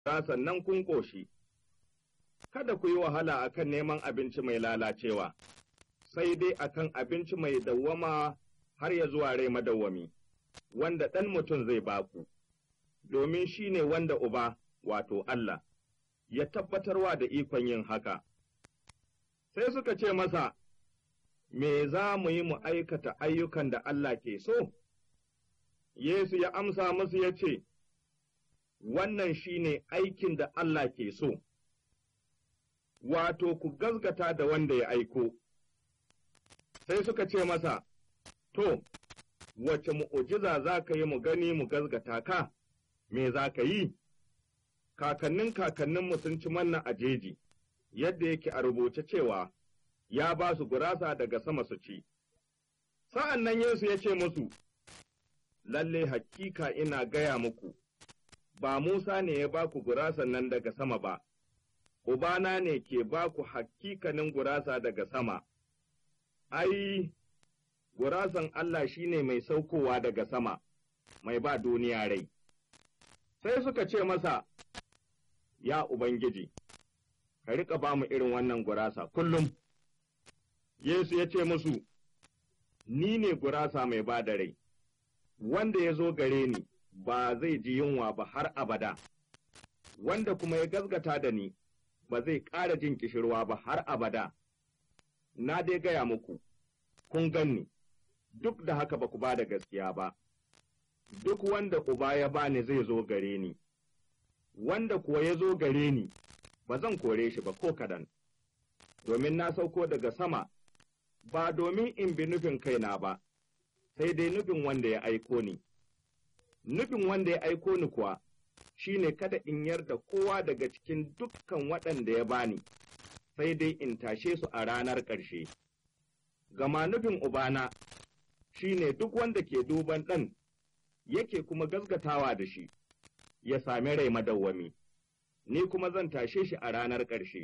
sannan kun ƙoshi. Kada ku yi wahala akan neman abinci mai lalacewa, sai dai akan abinci mai dawwama har ya zuwa rai madawwami, wanda ɗan mutum zai baku, domin shi ne wanda uba, wato Allah, ya tabbatarwa da ikon yin haka. Sai suka ce masa, Me za mu yi mu aikata ayyukan da Allah ke so? Yesu ya amsa musu ya ce, Wannan shi ne aikin da Allah ke so, wato ku gazgata da wanda ya aiko. Sai suka ce masa, To, wace mu'ujiza za ka yi mu gani mu gazgata ka, me za ka yi? Kakannin kakanninmu sun ci manna a jeji, yadda yake a rubuce cewa, ya ba su gurasa daga sama su ci. Sa'an nan Yesu ya ce musu, Lalle hakika ina gaya muku, ba Musa ne ya ba ku gurasan nan daga sama ba, Ubana ne ke ba ku hakikanin gurasa daga sama, ai, gurasan Allah shi ne mai saukowa daga sama, mai ba duniya rai. Sai suka ce masa, Ya Ubangiji, ka riƙa ba mu irin wannan gurasa kullum. Yesu ya ce musu, Ni ne gurasa mai ba da rai, wanda ya zo gare ni ba zai ji yunwa ba har abada, wanda kuma ya gazgata da ni ba zai ƙara jin ƙishirwa ba har abada. Na dai gaya muku, kun ganni, duk da haka ba ku ba da gaskiya ba, duk wanda uba ya bani zai zo gare ni, wanda kuwa ya zo gare ni ba zan kore shi ba ko kadan, domin na sauko daga sama. ba domin in bi nufin kaina ba, sai dai nufin wanda ya aiko ni. Nufin wanda ya aiko ni kuwa shi ne kada in yarda kowa daga cikin dukkan waɗanda ya bani, sai dai in tashe su a ranar ƙarshe. Gama nufin Ubana shi ne duk wanda ke duban ɗan yake kuma gaskatawa da shi, ya sami rai madawwami, ni kuma zan tashe shi a ranar ƙarshe.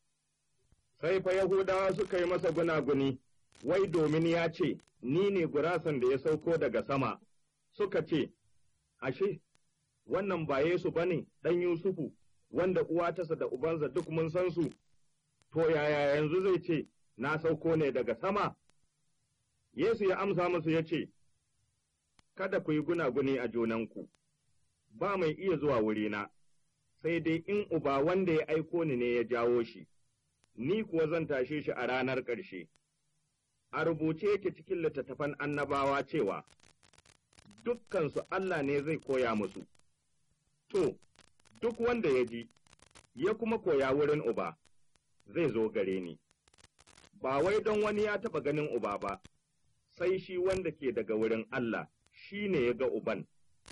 sai fa Yahudawa suka yi masa gunaguni, wai domin ya ce, Ni ne gurasan da ya sauko daga sama, suka ce, Ashe, wannan ba Yesu ba ne ɗan Yusufu, wanda uwa tasa da ubansa duk mun san su, to yaya yanzu zai ce, Na sauko ne daga sama? Yesu ya amsa musu ya ce, Kada ku yi gunaguni a junanku, ba mai iya zuwa wurina, sai dai in uba wanda ya aiko ni ne ya jawo shi. ni kuwa zan tashe shi a ranar ƙarshe. A rubuce yake cikin littattafan annabawa cewa, Dukkansu Allah ne zai koya musu, to, duk wanda ya ji, ya kuma koya wurin uba, zai zo gare ni. Ba wai don wani ya taɓa ganin uba ba, sai shi wanda ke daga wurin Allah, shi ne ya ga uban.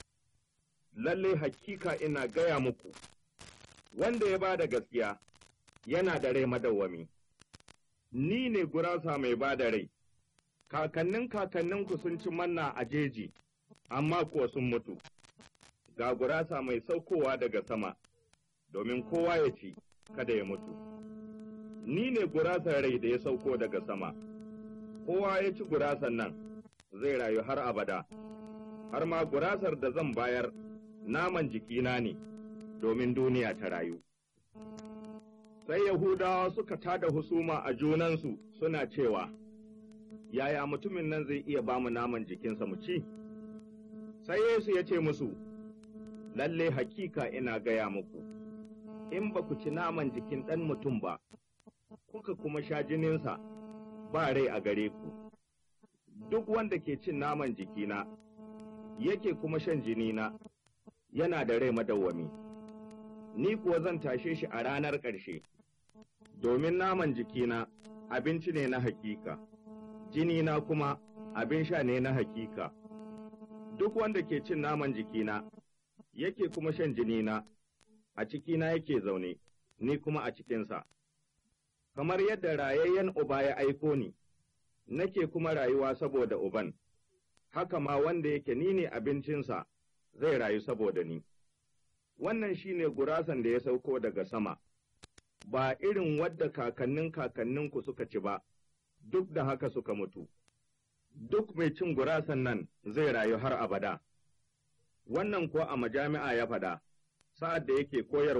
Lalle hakika ina gaya muku, wanda ya ba da gaskiya. yana da rai madawwami. Ni ne gurasa mai ba da rai, kakannin kakanninku sun ci manna a jeji, amma kuwa sun mutu. Ga gurasa mai saukowa daga sama, domin kowa ya ci, kada ya mutu. Ni ne gurasar rai da ya sauko daga sama, kowa ya ci gurasan nan zai rayu har abada, har ma gurasar da zan bayar naman jikina ne, domin duniya ta rayu. sai Yahudawa suka tada husuma a junansu suna cewa, Yaya mutumin nan zai iya ba mu naman jikinsa mu ci? Sai Yesu ya ce musu, Lalle hakika ina gaya muku, in ba ku ci naman jikin ɗan mutum ba, kuka kuma sha jininsa ba rai a gare ku. Duk wanda ke cin naman jikina, yake kuma shan jinina, yana da rai madawwami. Ni kuwa zan tashe shi a ranar ƙarshe. domin naman jikina abinci ne na hakika, jinina kuma abin sha ne na hakika. Duk wanda ke cin naman jikina, yake kuma shan jinina, a cikina yake zaune, ni kuma a cikinsa. Kamar yadda rayayyen uba ya aiko ni, nake kuma rayuwa saboda uban, haka ma wanda yake ni ne abincinsa zai rayu saboda ni. Wannan shi ne gurasan da ya sauko daga sama. ba irin wadda kakannin kakanninku suka ci ba, duk da haka suka mutu. Duk mai cin gurasan nan zai rayu har abada. Wannan kuwa a majami'a ya faɗa, sa'ad da yake koyarwa